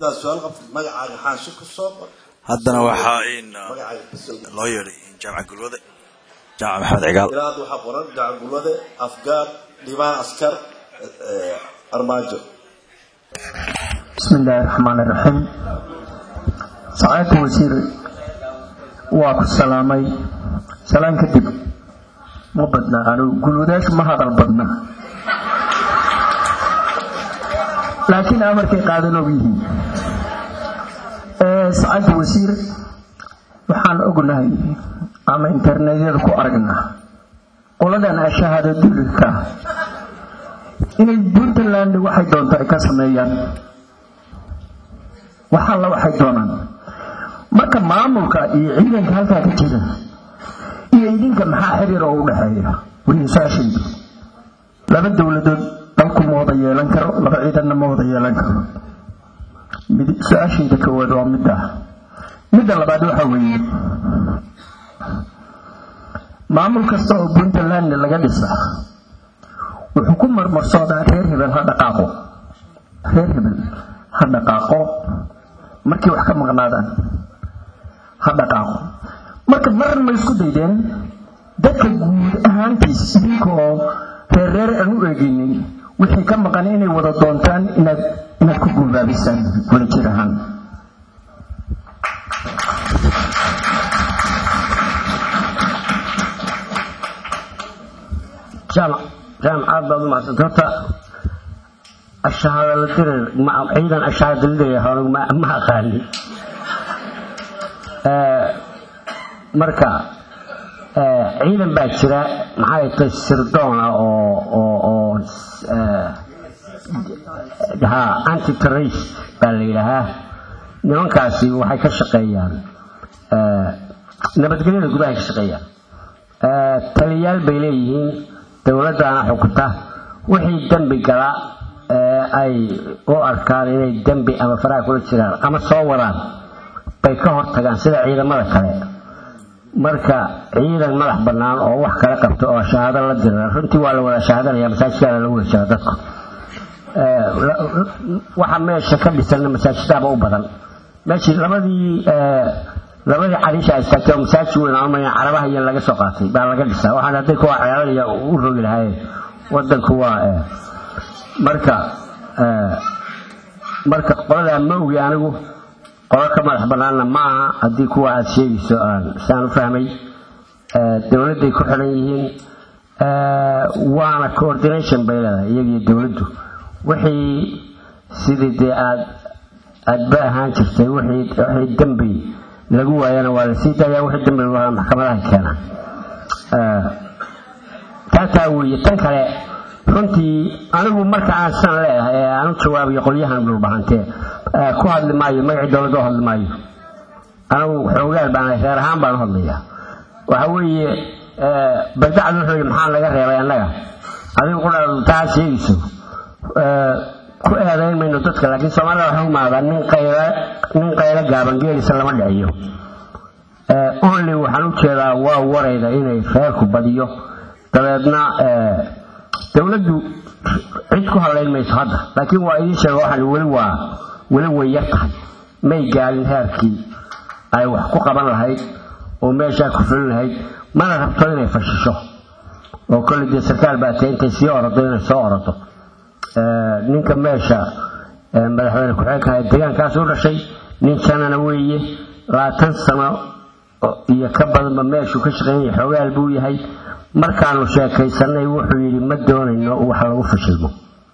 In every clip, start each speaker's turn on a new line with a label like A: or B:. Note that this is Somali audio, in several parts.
A: hadaad su-aal qabtid magacaaga xaashi ku soo qor
B: haddana waxaa in
A: magacaaga kasoo
B: loo yeedhay jaamaca gulwade jaamaca maxamed cigaal
A: ilaa hadda waxaa qoran gacagulwade afgaar dhibaan askar eh, armaajo
C: بسم الله الرحمن الرحيم سعادة وزير واكو السلامي سلام كدب ما بدنا أنا قولوا داش ما هذا البدنا لكن أمر كي قادنا به سعادة وزير waxaan ognahay ama internetyada ku aragnaa qoladan ashahaada dulilka inay puntland waxay doonto ay ka sameeyaan wax alla waxay doonaan marka maamulka iyo ciidanka halkaa ka jira iyo idinka maxaa xiriir oo u dhexeeya wariyasaashaydu laba dowladood dalku ma wada yeelan karo laba ciidanna ma wada yeelan karo mid- su-aashayda koowaad waa midda midda labaad waxa weeye maamul kasta oo puntland laga dhisa wuxuu ku marmarsoodaa reer hebel ha dhaqaaqo reer hebel ha dhaqaaqo markay wax ka maqnaadaan ha dhaqaaqo marka maran ma isku daydeen dadka guud ahaantiis idinka oo reer reer aan u eegaynin wixii ka maqan inay wada doontaan inaad inaad ku guubaabisaan wada jir ahaan
D: jaamac jaamac aad baad u mahadsanta horta ashahaada la dirir ma ciidan ashahaada lidaya hore ma ma aqaani Eh, marka eh, ciidan baa jira maxay tahay sirdoona oo oo oo eh, ha anti terrorist baa la yidhaahaa nimankaasi waxay ka shaqeeyaan eh, nabadgelyada gudaha ka shaqeeyaan Eh, taliyayaal bay leeyihiin dowladdaana xukunta wixii dembi gala ee ay u arkaan inay dembi ama faraha kula jiraan ama soo wadaan bay ka hortagaan sida ciidamada kale marka ciidan madax bannaan oo wax kala qabto oo shahaado la dira runtii waa la wada shahaadanaya masaajidkaana lagu heshaa dadku Eh, la- waxa meesha ka dhisanna masaajidaaba u badan meeshii labadii eh, labadii cariisha ay istaagtay oo masaajid weyn aan umaleyn carabaha iyo laga soo qaatay baa laga dhisaa waxaan hadday kuwa ciyaaranaya u rogi lahaayeen wadanku waa eh, marka eh, marka qoladaa ma ogi anigu qolo ka madax bannaanna ma aha haddii kuwa aad sheegayso aan saan u fahmay Eh, dowladday ku xidhan yihiin Eh, waana coordination bay leedahay iyagiyo dowladdu wixii sidii dee aad aadba ahaan jirtay wixii wixii dembi lagu waayana waa la sii daayaa wixii dembi lagu waayana maxkamadaha keena Eh, taataa weeye tan kale runtii anigu marka aan san leedahay ee aan u jawaabayo qolyahan dhulbahantee eh, ku hadli maayo magacii dowladda u hadli maayo anigu xoogaal baan reer ahaan baan u hadlayaa waxa weeye eh, bardacdu wuxuu yidhi maxaa laga reebay annaga adigu qudhaadu taa sheegayso Eh, ku eedayn mayno dadka laakiin soomaalida waxay umaadaa nin qayla nin qaylo gaaban geelisa lama dhiciyo Eh, only waxaan u jeedaa waa warayda inay reerku badiyo dabeedna eh, dowladdu cid ku hadlayn mayso hadda laakiin waa idiin sheega waxaan weli waa weli way yar tahay may gaalin heerkii ay wax ku qaban lahayd oo meeshaa ku fulin lahayd mana rabto inay fashisho oo kolley dee sarkaal baa tahay intay sii orodo inay soo orodo Eh, ninka meesha eh, madaxweyne ku-xigeenka ee deegaankaas u dhashay nin janana weeye labaatan sano oo- iyo ka badanba meeshuu ka shaqeynaya xoogaal buu yahay markaanu sheekaysanay wuxuu yidhi ma doonayno wax lagu fashilmo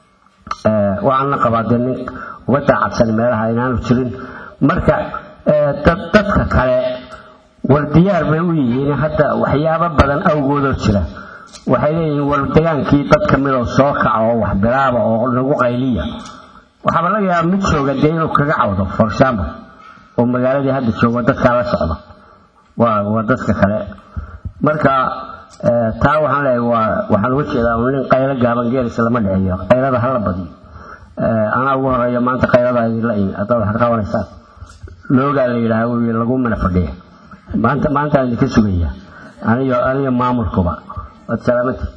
D: Eh, waxaan la qabaa dee nin uga daacadsan meelaha inaanu jirin marka eh, dad dadka kale war diyaar bay u yihiin hadda waxyaabo badan awgoodoo jira waxay leeyihiin war degaankii dad ka midoo soo kaca oo wax bilaaba oo lagu qayliya waxaaba laga yaabaa mid jooga dee inuu kaga cawdo for example oo magaaladii hadda joogo dadkaa la socda waa waa dadka kale marka eh, taa waxaan leeyahay waa waxaan uga jeedaa un nin qaylo gaaban geelisa lama dhiciyo qaylada hala badiyo Eh, anaa ugu horeeya maanta qaylada idinla imi haddaad wax ka qabanaysaan loogaa la yidhaha wy lagu mana fadhiya maanta maantaan idinka sugaya aniyo aniyo maamulkuba waad salaamati